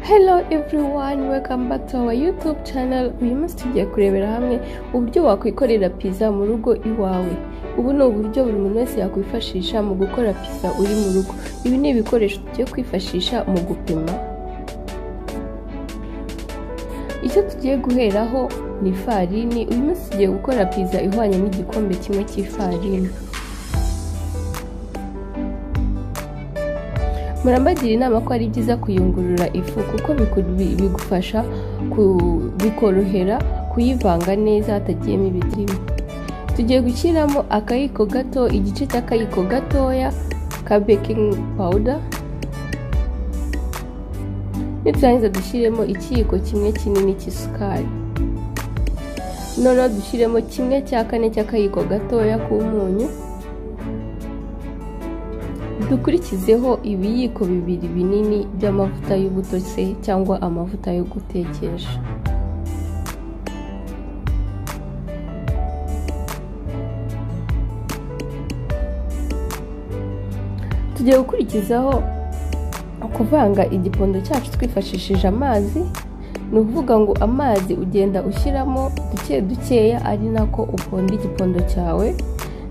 Hello everyone, welcome back to our YouTube channel. Uyu munsi tugiye kurebera hamwe uburyo wakwikorera pizza mu rugo iwawe. Ubu ni uburyo buri muntu wese yakwifashisha mu gukora pizza uri mu rugo. Ibi ni ibikoresho tugiye kwifashisha mu gupima. Icyo tugiye guheraho ni ifarini. Uyu munsi tugiye gukora pizza ihwanye n'igikombe kimwe cy'ifarini. murambagira inama ko ari byiza kuyungurura ifu kuko bigufasha bikorohera kuyivanga neza hatagiyemo ibiribwa tugiye gushyiramo akayiko gato igice cy'akayiko gatoya ka bekingi pawuda niturangiza dushyiremo ikiyiko kimwe kinini cy'isukari noneho dushyiremo kimwe cya kane cy'akayiko gatoya k'umunyu dukurikizeho ibiyiko bibiri binini by'amavuta y'ubuto se cyangwa amavuta yo gutekesha tugiye gukurikizaho kuvanga igipondo cyacu twifashishije amazi ni ukuvuga ngo amazi ugenda ushyiramo duke dukeya ari nako uponda igipondo cyawe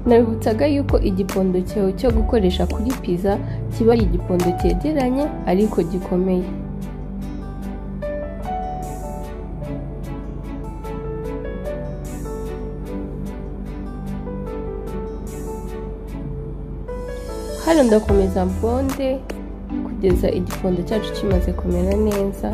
nabibutsaga yuko igipondo cyawe cyo gukoresha kuri pizza kiba ari igipondo cyegeranye ariko gikomeye hano ndakomeza mponde kugeza igipondo cyacu kimaze kumera neza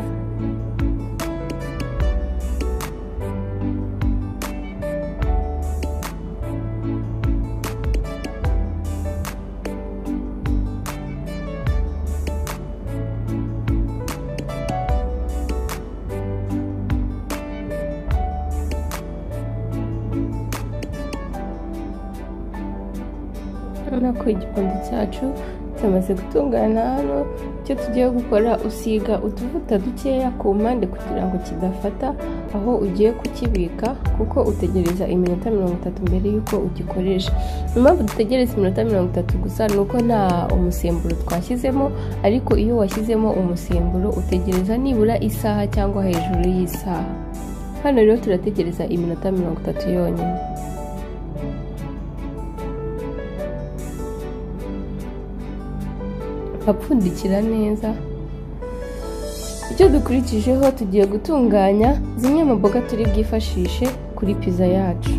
urabona ko igipondo cyacu cyamaze gutungana hano icyo tugiye gukora usiga utuvuta dukeya ku mpande kugira ngo kidafata aho ugiye kukibika kuko utegereza iminota mirongo itatu mbere y'uko ugikoresha impamvu dutegereza iminota mirongo itatu gusa ni uko nta umusemburo twashyizemo ariko iyo washyizemo umusemburo utegereza nibura isaha cyangwa hejuru y'isaha hano rero turategereza iminota mirongo itatu yonyine apfundikira neza icyo dukurikijeho tugiye gutunganya zimwe mu mboga turi bwifashishe kuri pizza yacu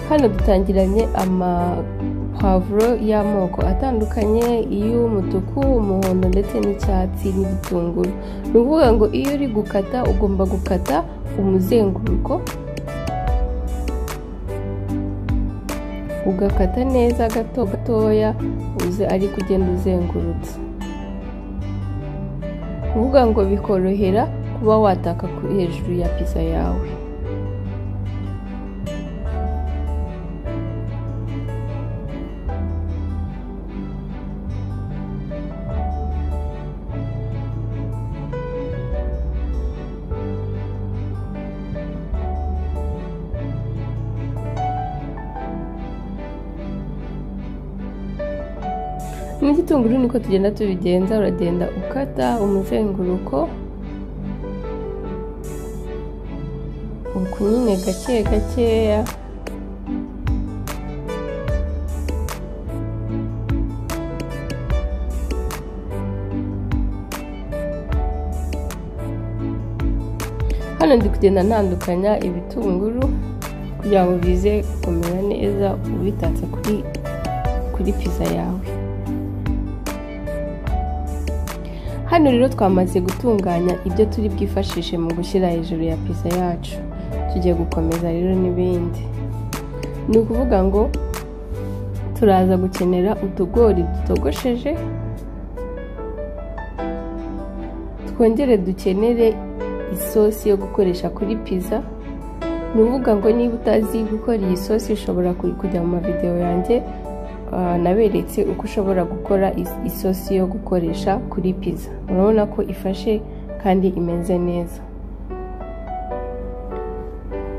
hano dutangiranye amapavuro y'amoko atandukanye iy'umutuku umuhondo ndetse n'icyatsi n'igitunguru ni ukuvuga ngo iyo uri gukata ugomba gukata umuzenguruko ugakata neza gato gatoya uze ariko ugenda uzengurutse kuvuga ngo bikorohera kuba wataka hejuru ya pizza yawe n'igitunguru niko tugenda tubigenza uragenda ukata umuzenguruko nyine gake gakeya hano ndi kugenda ntandukanya ibitunguru kugira ngo bize kumera neza ubitatse kuri kuri pizza yawe hano rero twamaze gutunganya ibyo turi bwifashishe mu gushyira hejuru ya pizza yacu tugiye gukomeza rero n'ibindi ni ukuvuga ngo turaza gukenera utugori dutogosheje twongere dukenere isosi yo gukoresha kuri pizza ni ukuvuga ngo niba utazi gukora iyi sosi ushobora kujya mu mavidewo yanjye naberetse uko ushobora gukora isosi yo gukoresha kuri pizza urabona ko ifashe kandi imeze neza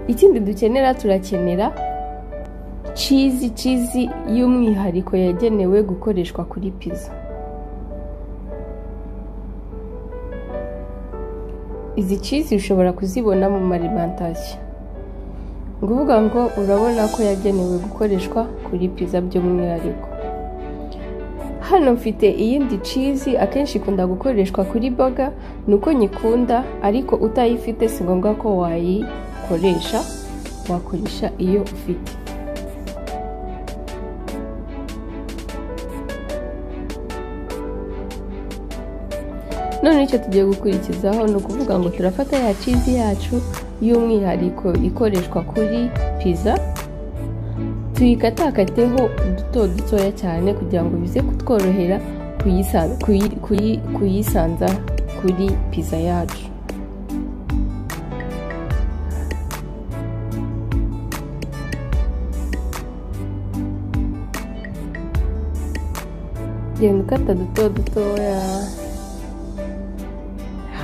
ikindi dukenera turakenera cizi cizi y'umwihariko yagenewe gukoreshwa kuri pizza izi cizi ushobora kuzibona mu marimantasiyo ni ukuvuga ngo urabona ko yagenewe gukoreshwa kuri pizza by'umwihariko hano mfite iyindi cizi akenshi ikunda gukoreshwa kuri boga ni uko nyikunda ariko utayifite si ngombwa ko wayikoresha wakoresha iyo ufite none icyo tugiye gukurikizaho ni ukuvuga ngo turafata ya cizi yacu y'umwihariko ikoreshwa kuri pizza tuyikatakateho uduto dutoya cyane kugira ngo bize kutworohera kuyisa- kuyi- kuyi- kuyisanza kuri pizza yacu genda ukata duto dutoya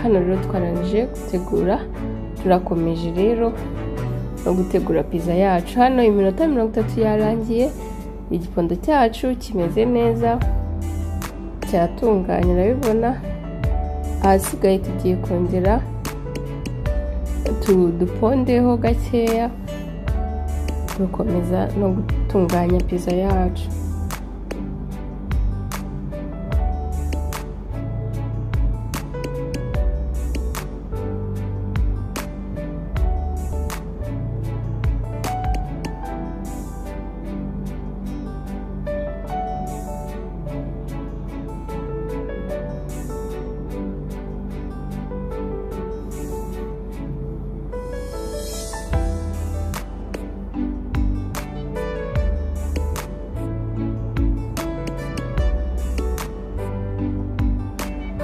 hano rero twarangije gutegura turakomeje rero no gutegura pizza yacu hano iminota mirongo itatu yarangiye igikondo cyacu kimeze neza cyatunganye urabibona ahasigaye tugiye kongera tu- dupondeho gakeya dukomeza no gutunganya pizza yacu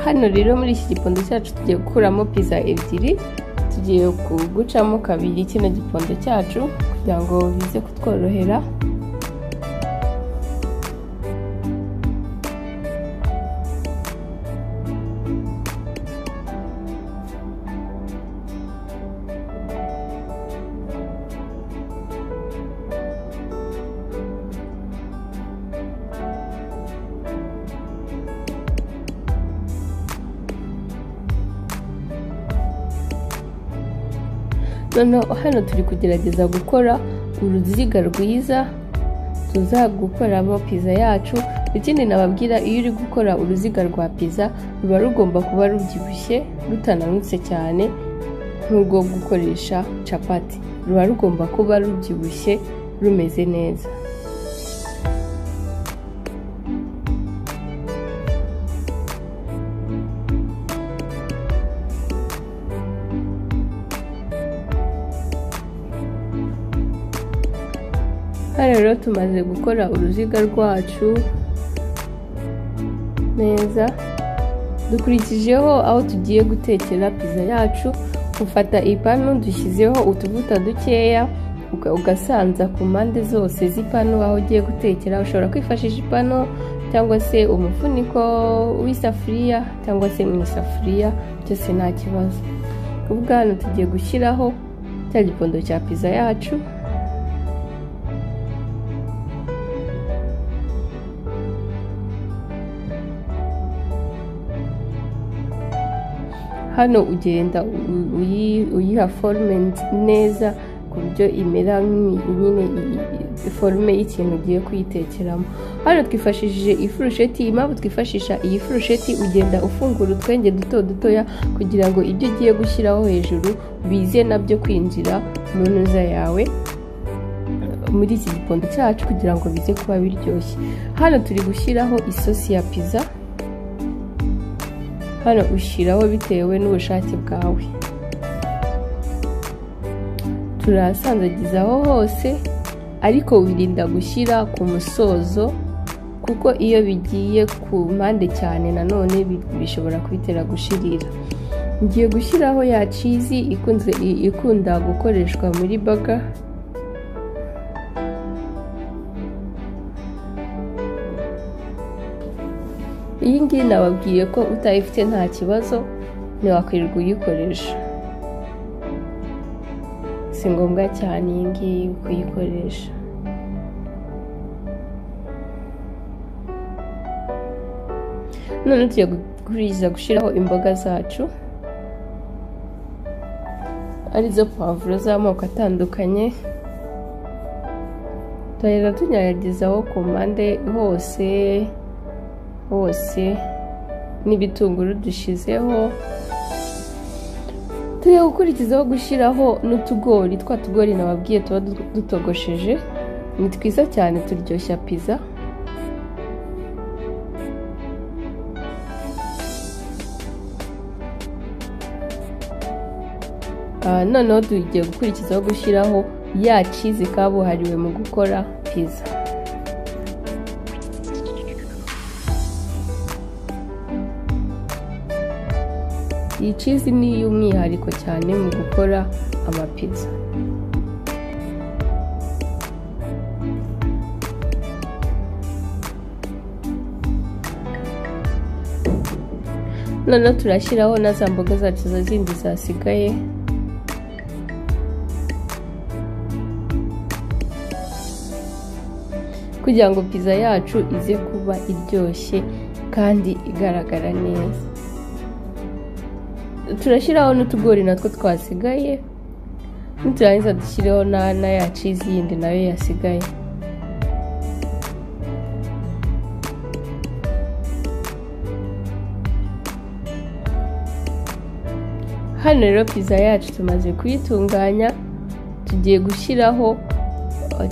hano rero muri iki gipondo cyacu tugiye gukuramo pizza ebyiri tugiye gucamo kabiri kino gipondo cyacu kugira ngo bize kutworohera noneho hano turi kugerageza gukora uruziga rwiza tuza gukoramo pizza yacu ikindi nababwira iyo uri gukora uruziga rwa pizza ruba rugomba kuba rubyibushye rutananutse cyane nk'urwo gukoresha capati ruba rugomba kuba rubyibushye rumeze neza hano rero tumaze gukora uruziga rwacu neza dukurikijeho aho tugiye gutekera pizza yacu ufata ipanu dushyizeho utuvuta dukeya uka- ugasanza ku mpande zose z'ipanu aho ugiye gutekera ushobora kwifashisha ipanu cyangwa se umufuniko w'isafuriya cyangwa se mu isafuriya byose nta kibazo ubwo hano tugiye gushyiraho cya gipondo cya pizza yacu hano ugenda u- uyi- uyiha forume nz- neza ku buryo imera nk'i- nyine i- i- forume y'ikintu ugiye kuyitekeramo hano twifashishije ifurusheti impamvu twifashisha iyi furusheti ugenda ufungura utwenge duto dutoya kugira ngo ibyo ugiye gushyiraho hejuru bize nabyo kwinjira mu ntuza yawe muri iki gipondo cyacu kugira ngo bize kuba biryoshye hano turi gushyiraho isosi ya pizza hano ushyiraho bitewe n'ubushake bwawe turasanzagizaho hose ariko wirinda gushyira ku musozo kuko iyo bigiye ku mpande cyane nanone bi- bishobora kubitera gushirira ngiye gushyiraho ya cizi ikunze i- ikunda gukoreshwa muri baga iyi ngiyi nababwiye ko utayifite nta kibazo ntiwakwirirwa uyikoresha si ngombwa cyane iyi ngiyi kuyikoresha none tugiye gukurikiza gushyiraho imboga zacu arizo pavuro z'amoko atandukanye turagenda tunyanyagizaho ku mpande hose hose n'ibitunguru dushyizeho turi gukurikizaho gushyiraho n'utugori twa tugori nababwiye tuba dutogosheje ni twiza cyane turyoshya pizza Ah, noneho tugiye gukurikizaho gushyiraho ya cizi kabuhariwe mu gukora pizza iyi cizi ni iy'umwihariko cyane mu gukora amapizza noneho turashyiraho na za mboga zacu za zindi zasigaye kugira ngo pizza yacu ize kuba iryoshye kandi igaragara neza turashyiraho n'utugori natwo twasigaye niturangiza dushyireho na na ya cizi yindi nayo yasigaye hano rero pizza yacu tumaze kuyitunganya tugiye gushyiraho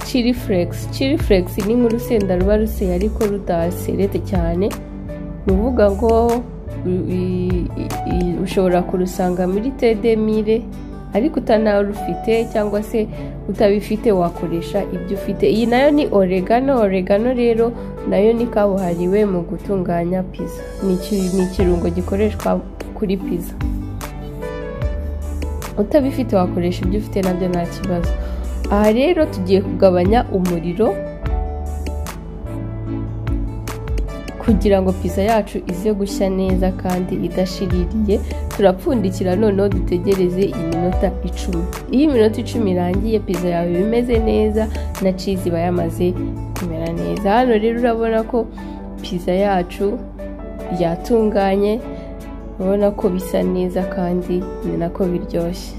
chili flakes chili flakes ni nk'urusenda ruba ruseye ariko rudaserete cyane ni ukuvuga ngo ushobora kurusanga muri tedemire ariko utanarufite cyangwa se utabifite wakoresha ibyo ufite iyi nayo ni oregano oregano rero nayo ni kabuhariwe mu gutunganya pizza ni ikirungo gikoreshwa kuri pizza utabifite wakoresha ibyo ufite nabyo nta kibazo aha rero tugiye kugabanya umuriro kugira ngo pizza yacu ize gushya neza kandi idashiririye turapfundikira noneho dutegereze iminota icumi iyo iminota icumi irangiye pizza yawe iba imeze neza na cizi iba yamaze kumera neza hano rero urabona ko pizza yacu yatunganye urabona ko bisa neza kandi ni nako biryoshye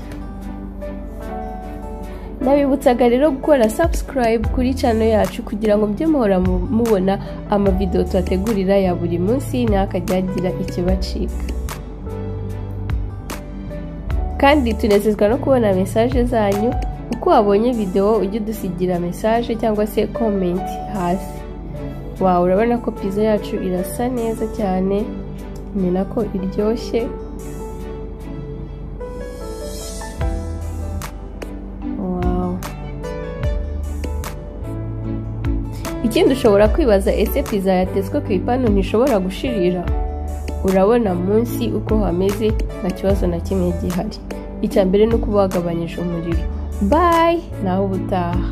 ndabibutsaga rero gukora subscribe kuri cano yacu kugira ngo mujye muhora mubona amavidewo tubategurira ya buri munsi ntakajya agira ikibacika kandi tunezezwa no kubona mesaje zanyu uko wabonye videwo ujye udusigira mesaje cyangwa se komenti hasi wawe urabona ko pizza yacu irasa neza cyane ni nako iryoshye ikindi ushobora kwibaza ese pizza yatetswe ku ipanu ntishobora gushirira urabona munsi uko hameze nta kibazo na kimwe gihari icya mbere ni uko wagabanyije umuriro bayi nawe ubutaha